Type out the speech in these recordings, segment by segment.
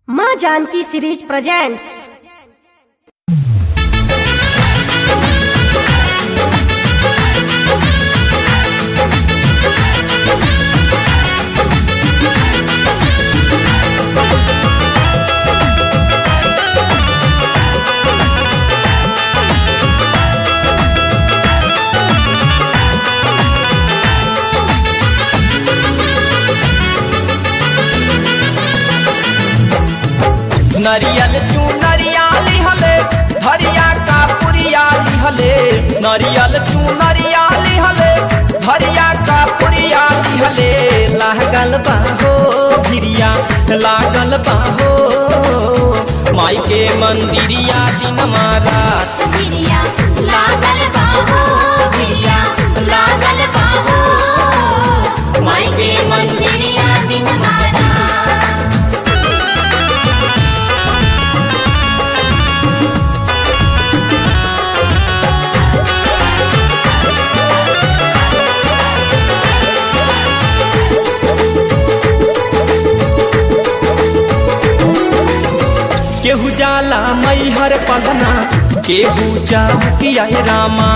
माँ Janaki series presents नरियल चू नरियाली हले धरिया का पुरिया लिहले नरियल चू नरियाली हले धरिया का पुरिया लिहले लागल बाहो भिरिया लागल बाहो माई के मंदिरिया दिन मारा गिरिया लागल बाहो गिरिया लागल बाहो माई के मंदिरिया दिन मारा केहू जाला मैहर पलना केहू जाऊकिया रामा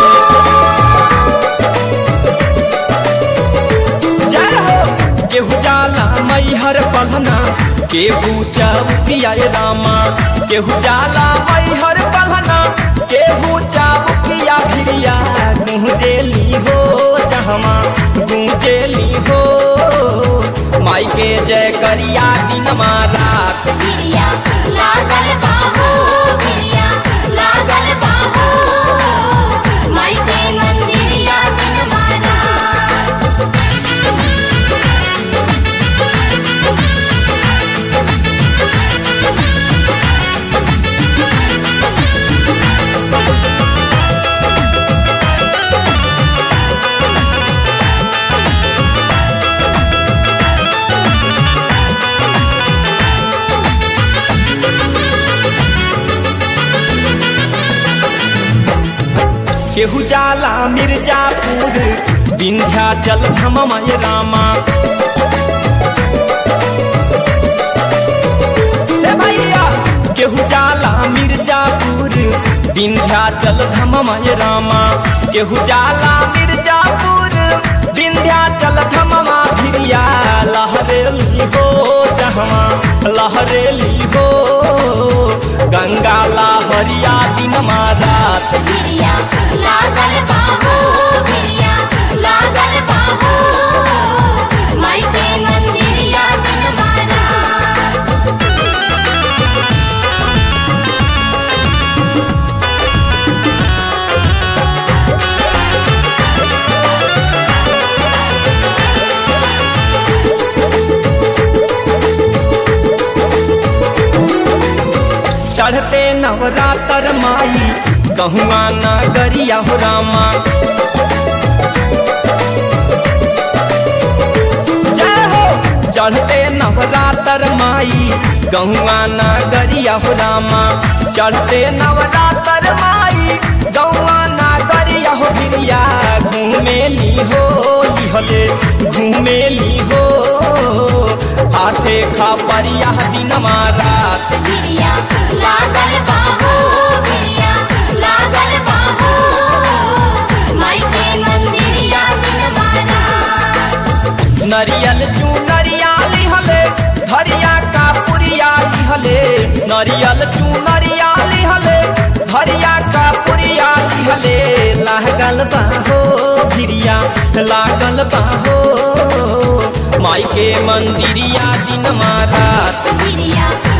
जय हो केहू जाला मैहर पलना केहू जाऊकिया रामा केहू जाला मैहर पलना केहू जाऊकिया भिरिया गूंजेली हो जहमा गूंजेली हो माई के जय करिया दिन मारा गिरिया लागल बाहो गिरिया लागल बाहो माई के मंदिरिया दिन मारा केहू जाला मिर्जापुर विंध्याचल धममय रामा हे भैया केहू जाला मिर्जापुर विंध्याचल धममय रामा केहू जाला मिर्जापुर विंध्याचल धममा भिरिया लहरेली हो जहमा लहरेली हो गंगा लहरिया दिन मारात गिरिया लागल बाहो गिरिया लागल बाहो माई के मंदिरिया दिन मारा चढ़ते नवरातर माई कहुआ नगरिया हो रामा जय हो चढ़ते नवरातर माई गहुआ नगरिया हो रामा चढ़ते नवरातर माई गहुआ नगरिया हो भिरिया घूमेली हो लिहले घूमेली हो हाथे खा परिया दिन मारा गिरिया लागल बाहो गिरिया लागल बाहो माई के मंदिरिया दिन मारा नरियल चू नरियाली हले धरिया का पुरिया लिहले नरियल चू नरियाली हले धरिया का पुरिया लिहले लागल बाहो भिरिया लागल बाहो माई के मंदिरिया दिन मारा गिरिया